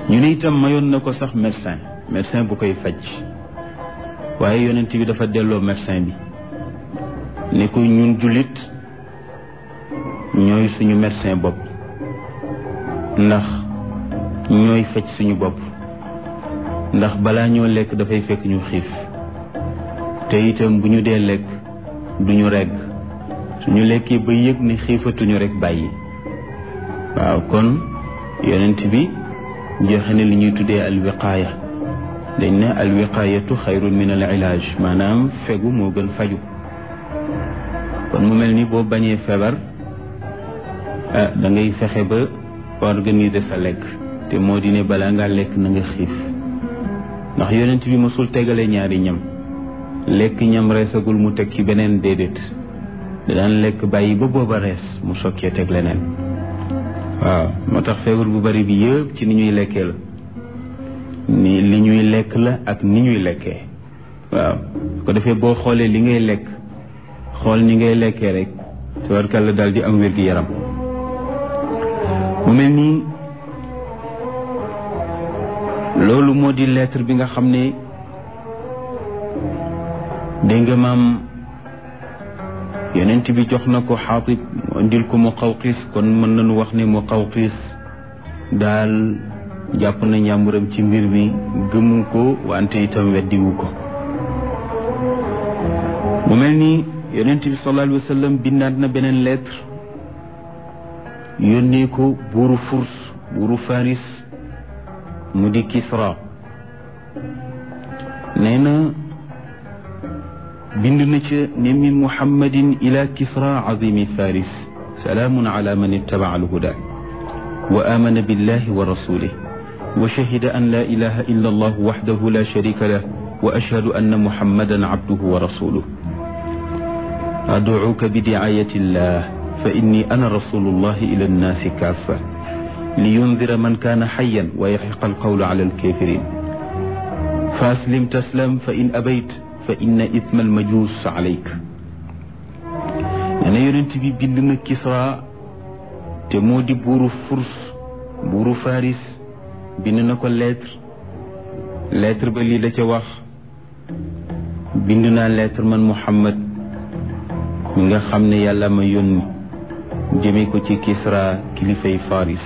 ñu ne itam mayoon na ko sax médecin médecin bu koy faj waaye yonent bi dafa delloo médecin bi ne ko ñun jullit ñooy suñu médecin bopp ndax ñooy faj suñu bopp ndax balaa ñoo lekk dafay fekk ñu xiif te itam bu ñu dee lekk duñu regg suñu lekkee ba yëg ne xiifatuñu rek bàyyi waaw kon yonent bi joxe ne li ñuy tuddee alwiqaaya dañ ne alwiqaayatu xayrun min al ilaaj maanaam fegu moo gën faju kon mu mel ni boo bañee feebar ah da ngay fexe ba organiser sa lekk te moo di ne balaa ngaa lekk na nga xiif ndax yonent bi mosul tegale ñaari ñam lekk ñam reesagul mu teg ci beneen déedéet daan lekk bàyyi ba booba rees mu sokkee teg leneen waaw moo tax feebar bu bari bi yëpp ci ni ñuy lekkee la ni li ñuy lekk la ak ni ñuy lekkee waaw ko defee boo xoolee li ngay lekk xool ni ngay lekkee rek tabarkàlla daal di am wér-gi-yaram mu mel nii loolu moo di lettre bi nga xam ne dégg nga maam yonent bi jox na ko xaatib mu indil ko mu xawqiis kon mën nañu wax ne mu xawqiis daal jàpp na njàmburam ci mbir mi gëmu ko wante itam weddiwu ko mu mel ni yonent bi sallallahu alayhi wa sallam bindaat na beneen lettre yónnee ko buuru furs buuru faris mu di kisra nee na bind na ca ne min muhammadin ila kisra azimi faris salaamun ala man ittabaca alhuda wa amana billahi wa rasulih wa shahida an la ilaha illa allah waxdahu la sharika lah wa ashhadu anna muhammadan abduhu wa rasuluh adcuuka bidicayati illah fa inni ana rasulu llahi ila annaasi kaafa liyundira man kaana xayan wa yaxiqa alqawlu ala alkafirin fa aslim taslam fa in abayt fa inna ithma almajus alayk nee na yonent bi bind na Kisra te moo di buuru Furs buuru Faris bind na ko lettre lettre ba lii la ca wax bind naa lettre man Muhammad mi nga xam ne yàlla ma yónni jëme ko ci Kisra kilifay Faris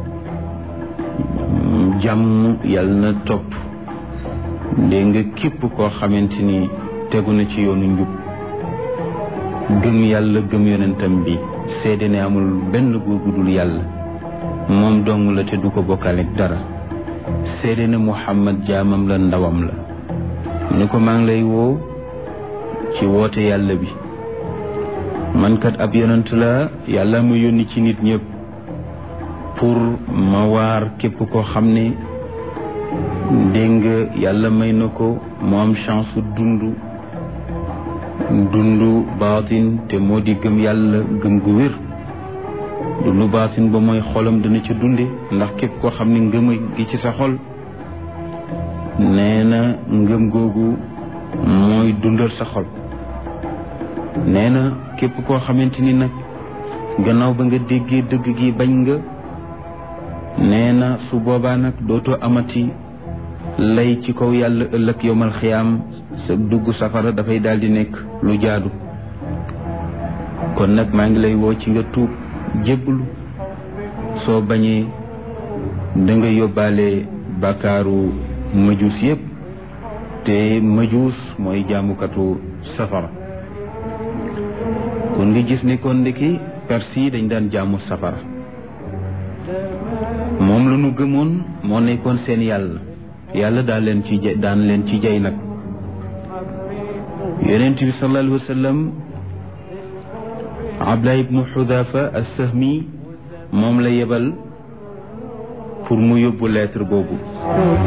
jàmm yàlla na topp dégg nga képp koo xamante ni tegu na ci yoonu njub gëm yàlla gëm yonentam bi seede ne amul benn góor gu dul yàlla moom dong la te du ko bokkaleeg dara seede ne Muhammad jaamam la ndawam la mu ne ko maa ngi lay woo ci woote yàlla bi man kat ab yonent la yàlla ma yónni ci nit ñëpp pour ma waar képp koo xam ne dégg nga yàlla may na ko mu am chance dund dund baatin te moo di gëm yàlla gëm gu wér dund baatin ba mooy xolam dana ca dunde ndax képp koo xam ne ngëm gi ci sa xol nee na ngëm googu mooy dundal sa xol nee na képp koo xamante ni nag gannaaw ba nga déggee dëgg gi bañ nga nee na su boobaa nag dootoo amati lay ci kaw yàlla ëllëg yowmal xiyaam sa dugg safara dafay daal di nekk lu jaadu kon nag maa ngi lay woo ci nga tuub jébbalu soo bañee da nga yóbbaale bàkkaaru majuus yépp te majuus mooy jaamukatu safara kon nga gis ne kon ndeki perse yi dañ daan jaamu safara moom la ñu gëmoon moo nekkoon seen yàlla yàlla daan leen ci jay daan leen ci jay nag yonent bi sallallahu alayhi wa sallam Abdullah ibnu Xudafa as-Sahmi moom la yebal pour mu yóbbu lettre boobu